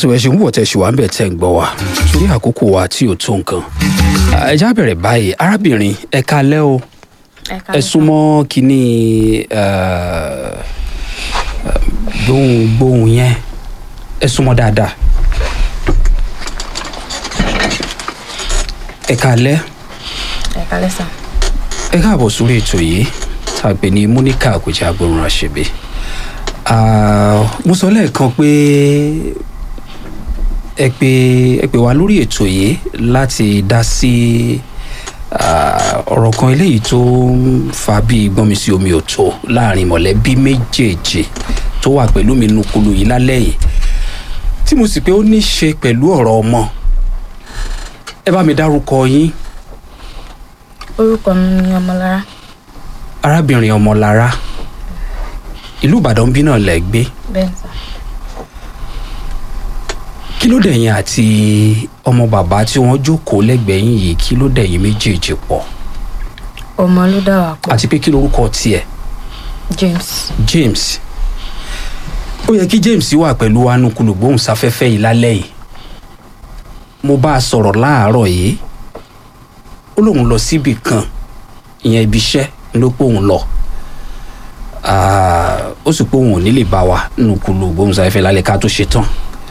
tó ẹ ṣe ń wọ̀ tẹ̀ ṣì wá ń bẹ̀ tẹ̀ ń gbọ́ wa torí àkókò wa tí ò tó nǹkan ẹ já bẹ̀rẹ̀ báyìí arábìnrin ẹ kalẹ́ o ẹ súnmọ́ kínní gbóhùn gbóhùn yẹn ẹ súnmọ́ dáadáa ẹ kalẹ́ ẹ kálẹ́ sà. ẹ káàbọ̀ sórí ètò yìí tá a pè ní múníkà àkójá agbóhùn àṣebè mo sọ lẹ́ẹ̀kan pé ẹ pè ẹ pè wá lórí ètò yìí láti dá sí ọ̀rọ̀ kan eléyìí tó ń fa bí gbọ́nmi sí omi òtó láàrin mọ̀lẹ́bí méjèèjì tó wà pẹ̀lú mi nukulu yìí lálẹ́ yìí tí mo sì pé ó ní í ṣe pẹ̀lú ọ̀rọ̀ ọmọ ẹ bá mi dárúkọ yín orúkọ mi ni ọmọlára arábìnrin ọmọlára ìlú ìbàdàn bí náà lẹ gbé bẹ́ẹ̀ sà. kí ló dẹ̀yìn àti ọmọ bàbá tí wọ́n jókòó lẹ́gbẹ̀ẹ́ yín yìí kí ló dẹ̀yìn méjèèjì pọ̀ ọmọ ló dà wá pọ̀ àti pé kí lorúkọ tiẹ̀ James James ó yẹ kí James wà pẹ̀lú anukulu gbóhùnsáfẹ́fẹ́ yìí lálẹ́ yìí mo bá a sọ̀rọ̀ láàárọ̀ yìí ó lóun lọ síbì kan ìyẹn ibi iṣẹ́ ló pé òun lọ Ah, ó sì pé òun ò ní lè bá wa nukulu gbóhùnsáfẹ́fẹ́ lálẹ́ ká tó ṣe tán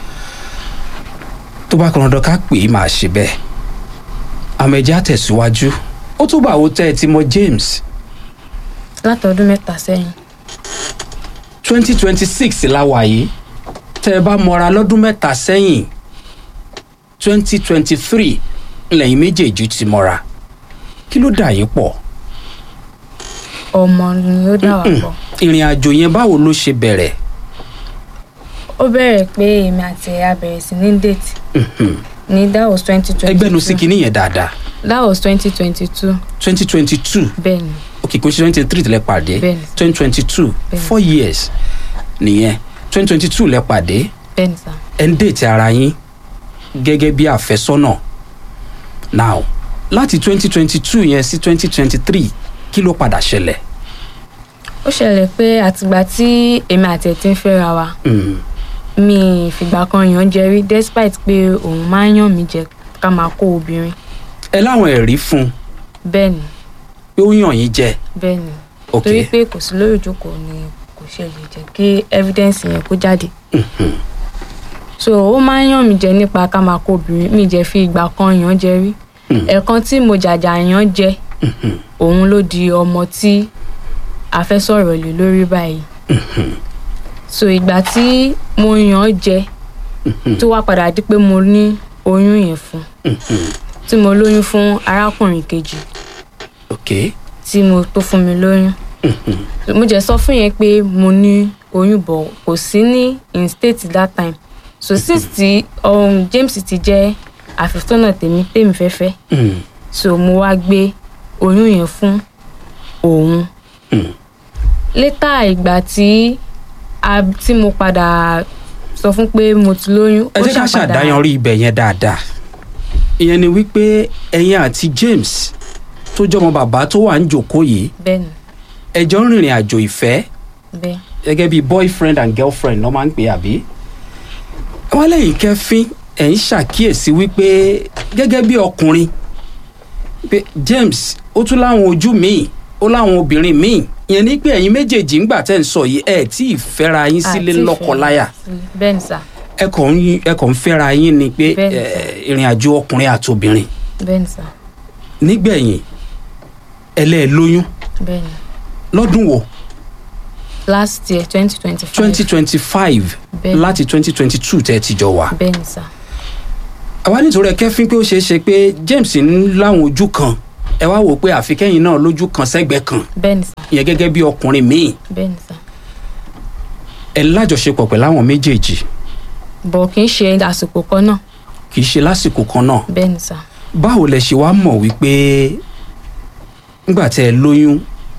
tó bá kan dandan ká pè é máa ṣe bẹ́ẹ̀ àmọ́ ẹ̀jẹ̀ á tẹ̀síwájú ó tún bá wo tẹ́ ẹ ti mọ James látọdún mẹ́ta sẹ́yìn twenty twenty six la wà yìí tẹ́ ẹ bá mọra lọ́dún mẹ́ta sẹ́yìn twenty twenty three lẹ́yìn méjèèjì ti mọra kí ló dà yín pọ̀ ọmọ ni ó dà wá pọ̀ ìrìn àjò yẹn báwo ló ṣe bẹ̀rẹ̀ ó bẹ̀rẹ̀ pé èmi àti ẹ̀yà bẹ̀rẹ̀ sí ní date ní that was twenty twenty ẹgbẹ́nu sí kinní yẹn dáadáa that was twenty twenty two twenty twenty two bẹ́ẹ̀ ni ok kò ṣe twenty three lẹ pàdé Bẹ́ẹ̀ni. twenty twenty two Bẹ́ẹ̀ni. four years nìyẹn twenty twenty two lẹ pàdé bẹ́ẹ̀ ni sà ẹ ń dètè ara yín gẹ́gẹ́ bí àfẹ́sọ́nà now láti twenty twenty two yẹn sí twenty twenty three kí ló padà ṣẹlẹ̀ ó ṣẹlẹ̀ pé àtìgbà tí èmi àti ẹ̀ ti ń fẹ́ra wa Mm, mi ì fìgbà kan yàn jẹ rí despite pé òun máa ń yàn mí jẹ ká máa kó obìnrin ẹ láwọn ẹ̀rí fún un bẹ́ẹ̀ ni pé ó yàn yín jẹ bẹ́ẹ̀ ni ok torí pé kò sí lórí ìjókòó ni kò ṣe lè jẹ́ kí evidence yẹn kó jáde so ó máa ń yàn mí jẹ nípa ká máa kó obìnrin mi jẹ́ fi ìgbà kan yàn jẹ rí ẹ̀ẹ̀kan tí mo jàjà yàn jẹ òun ló di ọmọ tí a fẹ́ sọ̀rọ̀ lé lórí báyìí so ìgbà tí mo yàn jẹ tó wá padà di pé mo ní oyún yẹn fún tí mo lóyún fún arákùnrin kejì ok tí mo tó fún mi lóyún mo jẹ sọ fún yẹn pé mo ní oyún bọ̀ kò sí ní in state that time so since tí um, James ti jẹ́ àfẹ́sọ́nà tèmi tèmi fẹ́fẹ́ Mm, so mo wá gbé oyún yẹn fún òun létà ìgbà tí a tí mo padà sọ fún pé mo ti lóyún ẹ ó jẹ́ ká ṣàpadà- ṣàdáyanrí ibẹ̀ yẹn dáadáa ìyẹn ni wípé ẹ̀yin àti James tó jọmọ bàbá tó wà ń jòkó yìí bẹ́ẹ̀ni ẹ jọ ń rìnrìn àjò ìfẹ́ bẹ́ẹ̀ gẹ́gẹ́ bí boyfriend and girlfriend ló máa ń pè àbí. wọ́n lẹ́yìn kẹfín ẹ̀ ń ṣàkíyèsí wípé gẹ́gẹ́ bí ọkùnrin pé James ó tún láwọn ojú míì ó láwọn obìnrin míì ìyẹn ní pé ẹ̀yin méjèèjì ńgbà tẹ́ ń sọ yìí ẹ̀ tí ì fẹ́ra yín sílé àti lọ́kọláya ìfẹ́ bẹ́ẹ̀ni sà ẹ kàn ń ẹ kàn ń fẹ́ra yín ni pé Bẹ́ẹ̀ni. ẹ̀, ìrìn àjò ọkùnrin àtobìnrin bẹ́ẹ̀ni sà nígbẹ̀yìn ẹlẹ́ẹ̀lóyún bẹ́ẹ̀ni lọ́dún wo last year twenty twenty five twenty twenty five Bẹ́ẹ̀ni. láti twenty twenty two tẹ́ ẹ ti jọ wà. bẹ́ẹ̀ni sà àwa nítorí ẹ kẹfín pé ó ṣeé ṣe pé James ń láwọn ojú kan ẹ wá wò pé àfikẹ́yìn náà lójú kan sẹ́gbẹ̀ẹ́ kan bẹ́ẹ̀ni sà ìyẹn gẹ́gẹ́ bí ọkùnrin míì bẹ́ẹ̀ni sà ẹ lájọṣepọ̀ pẹ̀lú àwọn méjèèjì bọ̀ kì í ṣe àsìkò kan náà kì í ṣe lásìkò kan náà bẹ́ẹ̀ni sà báwo lẹ ṣe wá mọ̀ wípé nígbà tẹ́ ẹ lóyún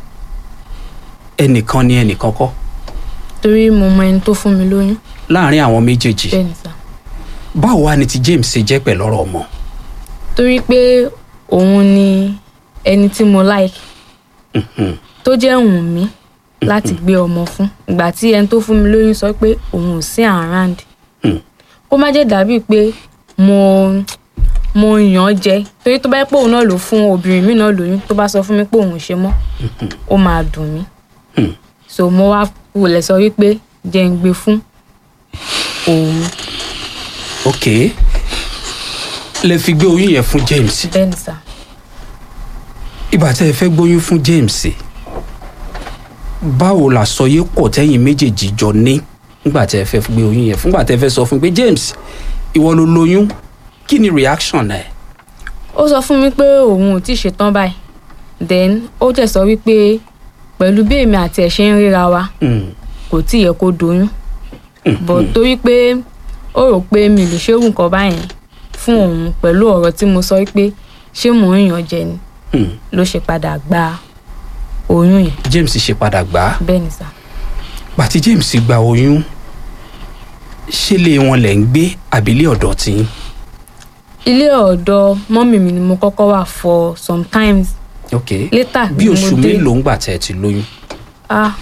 ẹnìkan ni ẹnìkan kọ́ torí mo mọ ẹni tó fún mi lóyún láàárín àwọn méjèèjì bẹ́ẹ̀ni sà báwo wá ni ti James ṣe jẹ́ pẹ̀lú ọ̀rọ̀ ọmọ torí pé òun ni ẹni tí mo like tó jẹ́ wùn mí láti gbé ọmọ fún ìgbà tí ẹni tó fún mi lóyún sọ pé òun ò sí around kó má jẹ́ dàbí pé mo mo yàn án jẹ torí tó bá yẹ pé òun náà ló fún obìnrin mi náà lóyún tó bá sọ fún mi pé òun ò ṣe mọ́ ó máa dùn mí Hmm. so mo wá wulẹ̀ sọ wípé jẹ́ ń gbé fún òun ok lẹ fi gbé oyún yẹn fún James bẹ́ẹ̀ ni sà ìgbà tẹ́ ẹ fẹ́ gbóyún fún James báwo làsọyé pọ̀ tẹ́yìn méjèèjì jọ ní nígbà tẹ́ ẹ fẹ́ gbé oyún yẹn fúngbà tẹ́ ẹ fẹ́ sọ fún pé James ìwọ ló lóyún kí ni reaction ẹ. ó sọ fún mi pé òun ò tí ì ṣetán báyìí then ó tẹ̀ sọ wípé pẹ̀lú bí èmi àti ẹ̀ ṣe ń ríra wa Mm, kò tí ì yẹ kó doyún bọ̀ torí pé ó rò pé mi lè ṣerú nǹkan báyẹn fún òun pẹ̀lú ọ̀rọ̀ tí mo sọ pé ṣé mò ń yàn jẹ ni mm. ló ṣe padà gba oyún yẹn James ṣe padà gbà á bẹ́ẹ̀ ni sà pàtí James gba oyún ṣé lé wọn lẹ̀ ń gbé àbílẹ̀ ọ̀dọ̀ tí ń. ilé ọ̀dọ̀ mọ́mì mi ni mo kọ́kọ́ wà for sometimes ok later bí ni mo oṣù dé. mélòó ń gbà tẹ́ ẹ ti lóyún. ah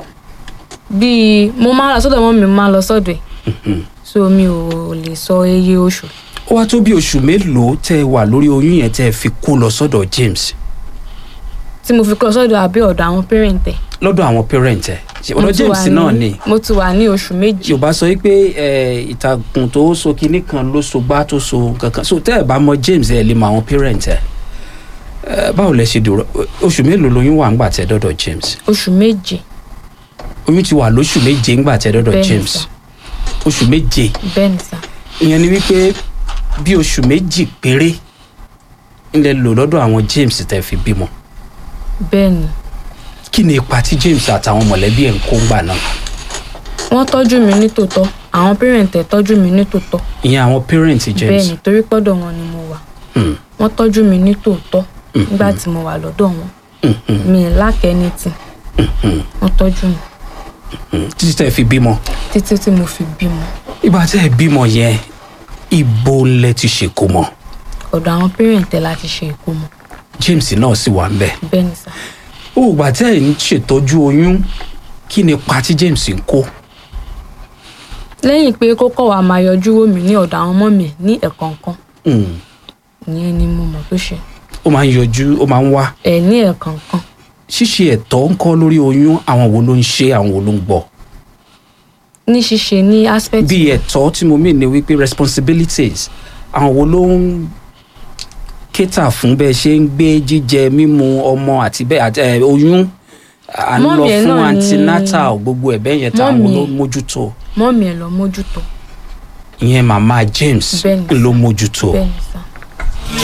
bíi mo máa ń lọ sọ́dọ̀ mọ́mì mo máa ń lọ sọ́dọ̀ ẹ̀ so mi ò lè sọ iye oṣù ó wá tó bí oṣù mélòó tẹ́ ẹ wà lórí oyún yẹn tẹ́ ẹ fi kó lọ sọ́dọ̀ James tí mo fi kọ́ sọ́dọ̀ àbí ọ̀dọ̀ àwọn parent ẹ̀ lọ́dọ̀ àwọn parent ẹ̀ ṣe Mo ọ̀dọ̀ ti wà James náà ni mo ti wà ní oṣù méjì yorùbá sọ wípé ẹ, ìtàkùn tó so kinní kan ló so gbá tó so kankan so tẹ́ ẹ bá mọ James ẹ lè mọ àwọn parent ẹ Ẹ, báwo lẹ ṣe dúró oṣù mélòó lóyún wà ńgbà tẹ́ dọ́dọ̀ James oṣù méje oyún ti wà lóṣù méje ńgbà tẹ́ dọ́dọ̀ Bẹ́ẹ̀ ni James sà. oṣù méje bẹ́ẹ̀ ni sà ìyẹn ni wípé bí oṣù méjì péré ńlẹ lò lọ́dọ̀ àwọn James tẹ́ fi bímọ bẹ́ẹ̀ ni kí ni ipa tí James àtàwọn mọ̀lẹ́bí ẹ̀ ń kó ńgbà náà wọ́n tọ́jú mi ní tòótọ́ àwọn parent ẹ̀ tọ́jú mi ní tòótọ́ ìyẹn àwọn parent bẹ́ẹ̀ James ni torí pọ́dọ̀ wọn ni mo wà Hmm, wọ́n tọ́jú mi ní tòótọ́ nígbà tí mo wà lọ́dọ̀ wọn hmm, hmm, mi ì lákẹ́ ní tì wọ́n tọ́jú mi hmm. títí tẹ́ fi bímọ títí tí mo fi bímọ ìgbà tẹ́ ẹ bímọ yẹn ibo lẹ ti ṣèkó mọ́ ọ̀dọ̀ àwọn parent ẹ̀ láti ṣe ìkómọ James náà sì wà ńbẹ̀ bẹ́ẹ̀ ni sà ó ìgbà tẹ́ ẹ ń ṣètọ́jú oyún kí ni ipa tí James ń kó lẹ́yìn pé kó kọ̀ wá máa yọjú wò mí ní ọ̀dọ̀ àwọn ọmọ mi ní ẹ̀kọ̀ọ̀kan Hmm, ìyẹn ni mo mọ̀ tó ṣe ó máa ń yọjú ó máa ń wá ẹ̀ ní ẹ̀kọ̀ọ̀kan ṣíṣe ẹ̀tọ́ ń kọ́ lórí oyún àwọn wo ló ń ṣe àwọn wo ló ń gbọ́ ní ṣíṣe ní aspect bí ẹ̀tọ́ tí mo mean ni wípé responsibilities àwọn wo ló ń kétà fún bẹ́ẹ̀ ṣe ń gbé jíjẹ mímu ọmọ àti bẹ́ẹ̀ àti ẹ̀, oyún à ń lọ Mọ́mì ẹ̀ fún náà ni- antenatal gbogbo ẹ̀ bẹ́ẹ̀ yẹn táwọn wo Mọ́mì ló ẹ̀. mójútó mọ́mì ẹ̀ lọ mójútó ìyẹn màmá James Bẹ́ẹ̀ ni. ló mójútó bẹ́ẹ̀ ni sà